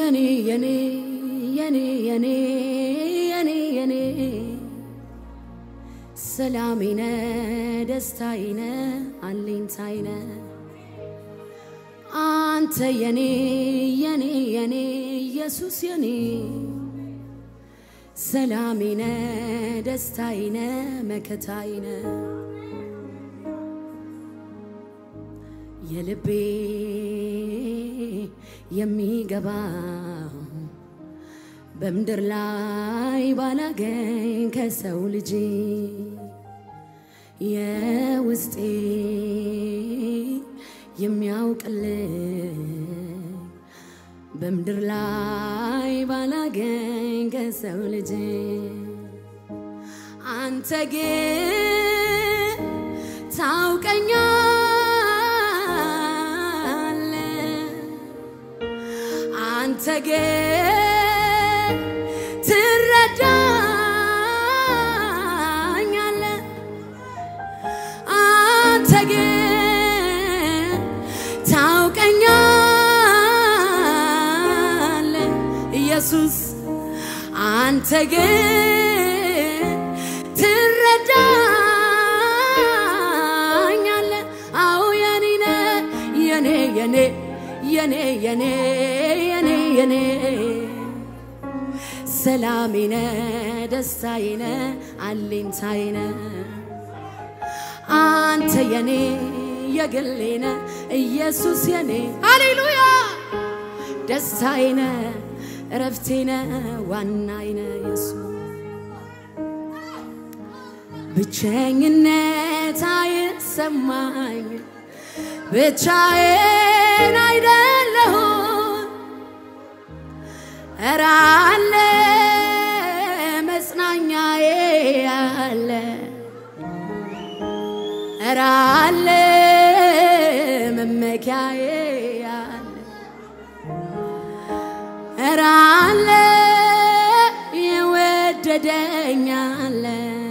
የኔ የኔ የኔ የኔ የኔ የኔ ሰላሜነ ደስታዬነ አለኝታዬነ አንተ የኔ የኔ የኔ ኢየሱስ የኔ ሰላሜነ ደስታዬነ መከታዬነ የልቤ የሚገባው በምድር ላይ ባላገኝ ከሰው ልጅ የውስጤ የሚያውቅልኝ በምድር ላይ ባላገኝ ከሰው ልጅ አንተ ግን ታውቀኛለ አንተ ግን ትረዳኛለ አንተ ግን ታውቀኛለ ኢየሱስ አንተ ግን ትረዳኛለ አዎ የኔ ነህ የኔ የኔ የኔ የኔ የኔ የኔ ሰላሜነ ደስታዬነ አለኝታዬነ አንተ የኔ የግሌነ ኢየሱስ የኔ ሃሌሉያ ደስታዬነ እረፍቴነ ዋናዬነ ኢየሱስ ብቸኝነት አይሰማኝ ብቻዬን አይደለሁም እረ አለ መጽናኛዬ አለ እረ አለ መመኪያዬ አለ እረ አለ የወደደኝ አለ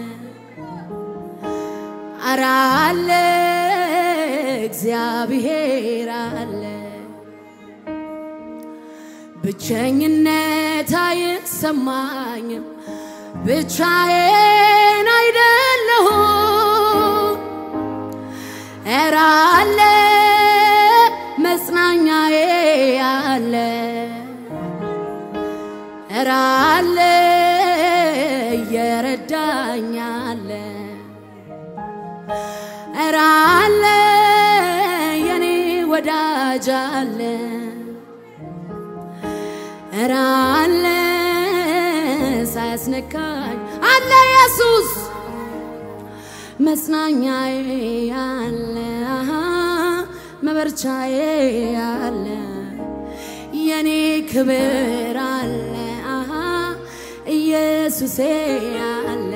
እረ አለ እግዚአብሔር አለ ብቸኝነት አይሰማኝም ብቻዬን አይደለሁም እረ አለ መጽናኛዬ አለ እረ አለ እየረዳኝ አለ እረ አለ የኔ ወዳጅ አለ እረ አለ ሳያስነካኝ አለ ኢየሱስ መጽናኛዬ አለ አሃ መበርቻዬ አለ የኔ ክብር አለ አሃ ኢየሱሴ አለ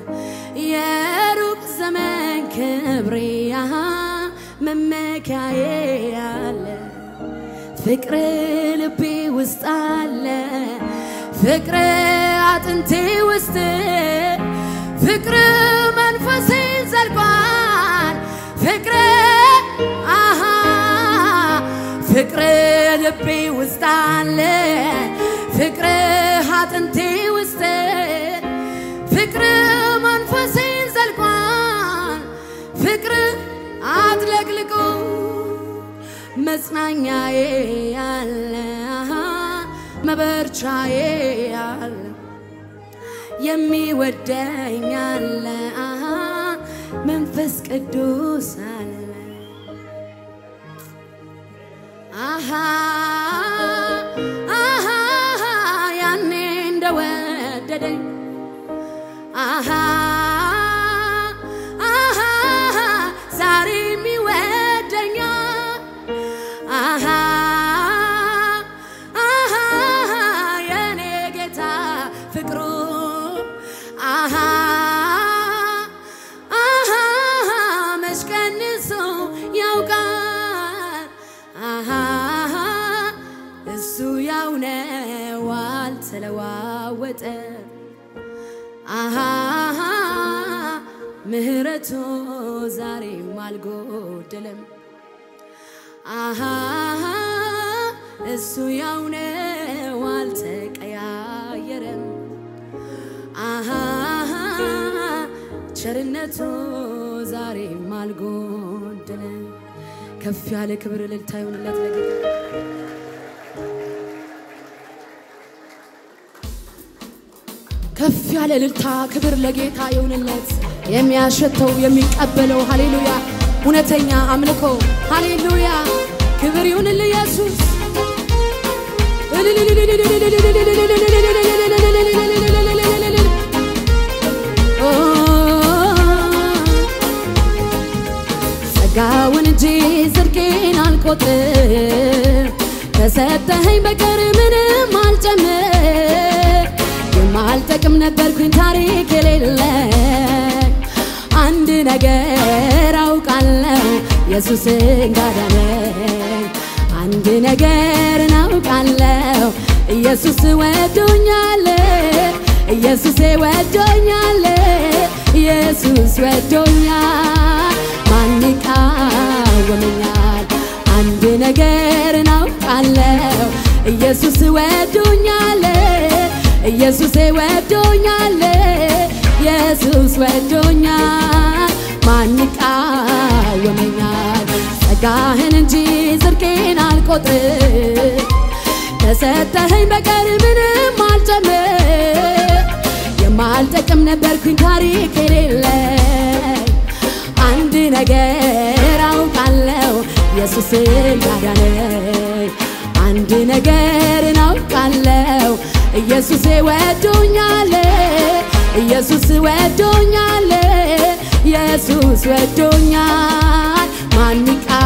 የሩቅ ዘመን ክብሬ አሃ መመኪያዬ አለ ፍቅር ልቤ ውስጥ አለ ፍቅር አጥንቴ ውስጥ ፍቅር መንፈሴ ዘልቋል ፍቅር አሃ ፍቅር ልቤ ውስጥ አለ ፍቅር አጥንቴ ውስጥ ፍቅር መንፈሴን ዘልቋል ፍቅር አጥለቅልቆ መጽናኛዬ አለ አሃ መበርቻዬ አለ የሚወደኝ አለ አሃ መንፈስ ቅዱስ አለ አሃ አሃ ያኔ እንደወደደኝ አሃ አሃ ዛሬም ይወደኛል አሃ አሃ የኔ ጌታ ፍቅሩ አሃ አሃ መች ቀንሶ ያውቃል አሃ እሱ ያው ነው አልተለዋወጠም አሃ ምህረቱ ዛሬም አልጎደለም አሃ እሱ ያው ነው ቸርነቱ ዛሬም አልጎደለ። ከፍ ያለ ክብር እልልታ ይሁንለት ለጌታ። ከፍ ያለ እልልታ ክብር ለጌታ ይሁንለት። የሚያሸተው የሚቀበለው ሃሌሉያ፣ እውነተኛ አምልኮ ሃሌሉያ፣ ክብር ይሁንል ኢየሱስ። ጸጋውን እንጂ ጽድቄን አልቆጥር ከሰጠኸኝ በቀር ምንም አልጨምር የማልጠቅም ነበርኩኝ ታሪክ የሌለኝ አንድ ነገር አውቃለሁ ኢየሱስን ጋዳነኝ አንድ ነገር እናውቃለሁ ኢየሱስ ወዶኛል ኢየሱሴ ወዶኛል ኢየሱስ ወዶኛል ማን ይቃወመኛል አንድ ነገር እናውቃለሁ ኢየሱስ ወዶኛል ኢየሱሴ ወዶኛል ኢየሱስ ወዶኛል ማን ይቃወመኛል ጸጋህን እንጂ ጽድቄን አልቆጥር ከሰጠኸኝ በቀር ምንም አልጨምር የማልጠቅም ነበርኩኝ ታሪክ የሌለኝ አንድ ነገር አውቃለሁ ኢየሱስን ያዳነኝ አንድ ነገር እናውቃለሁ ኢየሱሴ ወዶኛል ኢየሱስ ወዶኛል ኢየሱስ ወዶኛል ማን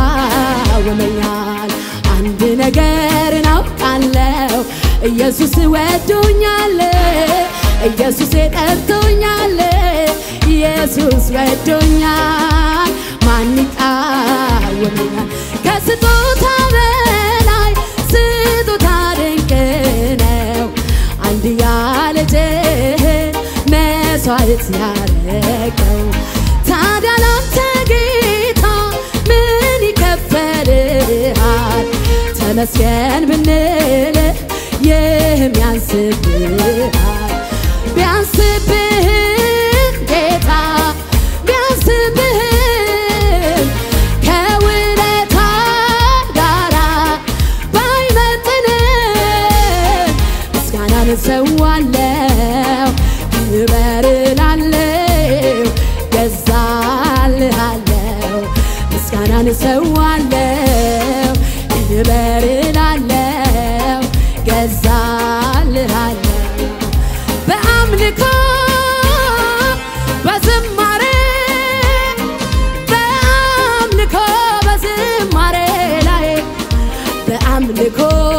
ይቃወመኛል አንድ ነገር እናውቃለሁ ኢየሱስ ወዶኛል ኢየሱሴ ጠርቶኛል ኢየሱስ ወዶኛል ማን ይቃወመኛል ከስጦታ በላይ ስጦታ ድንቅ ነው አንድያ ልጅህን መስዋዕት ያረገው ታዲያ ላንተ ጌታ ምን ይከፈልሃል ተመስገን ብንል ይህም ያንስብሃል ቢያንስብህም ጌታ ቢያንስብህም ከውለታ ጋራ ባይመጥንም ምስጋናን እሰዋለሁ ክበር እላለሁ ገዛልሃለሁ ምስጋናን እሰዋለሁ ክበር እላለሁ ገዛልሃለሁ በአምልኮ በዝማሬ በአምልኮ በዝማሬ ላይ በአምልኮ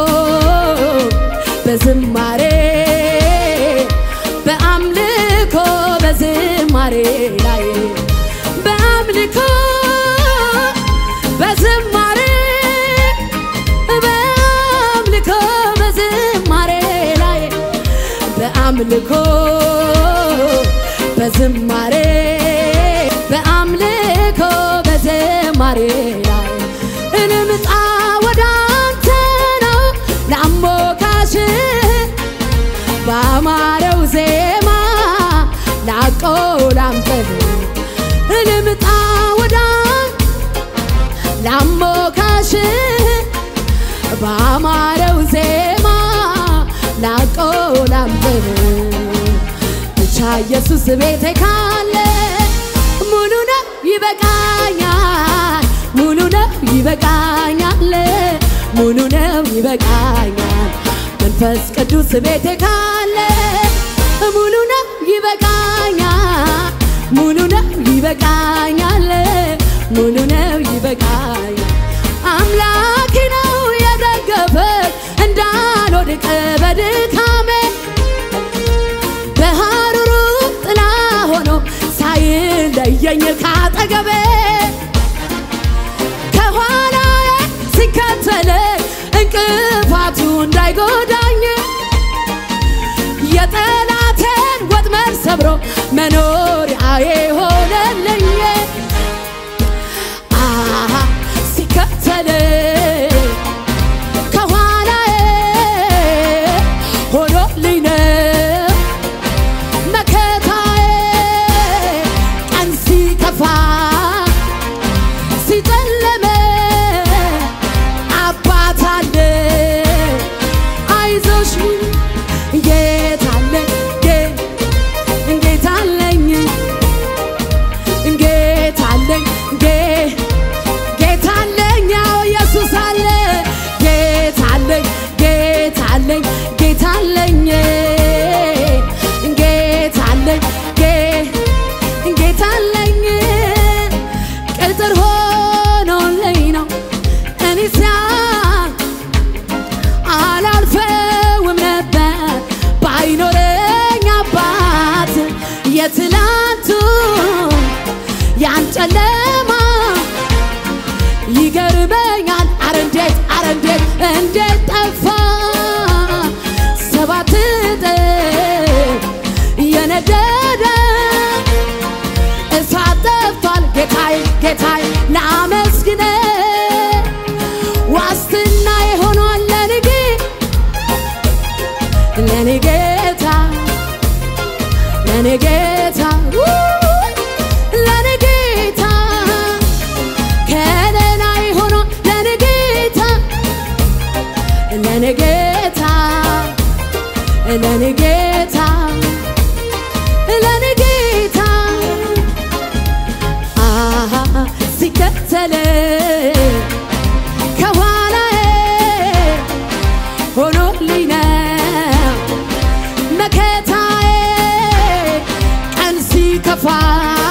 በዝማሬ በአምልኮ በዝማሬ ላይ በአምልኮ በዝማሬ በአምልኮ በዝማሬ ላይ በአምልኮ በዝማሬ በአምልኮ በዝማሬ ላይ እንምጣ ወደ አንተ ነው ላሞካሽ በአማረው ዜማ ላቆ ላምጥህ እንምጣ ወደ ላሞካሽ በአማረው ዜማ ላቆ ላምጥህ ብቻ ኢየሱስ ቤቴ ካለ ሙሉ ነው ይበቃኛል፣ ሙሉ ነው ይበቃኛል፣ ሙሉ ነው ይበቃኛል። መንፈስ ቅዱስ ቤቴ ካለ ሙሉ ነው ይበቃኛል፣ ሙሉ ነው ይበቃኛል፣ ሙሉ ነው ይበቃኛል። አምላኬ ነው የደገፈኝ እንዳልወድቅ በድካሜ በሐሩሩ ጥላ ሆኖ ሳይለየኝ ካጠገቤ ከኋላዬ ሲከተለኝ እንቅፋቱ እንዳይጎዳኝ የጠላቴን ወጥመድ ሰብሮ መኖሪያዬ ሆነልኝ። አሃ ሲከተለኝ ከኋላዬ ሆኖልኝ ነው መከታዬ ላመስግነ ዋስትና የሆኗል ለንጌ ለኔ ጌታ ለኔ ጌታ ውይ፣ ለኔ ጌታ ከለላይ ሆኖ ለኔ ጌታ ለኔ ጌታ ለኔ ጌታ ለኔ ጌታ አሃ ሲከተል ከኋላዬ ሆኖልኝ ነው መከታዬ ቀን ሲከፋ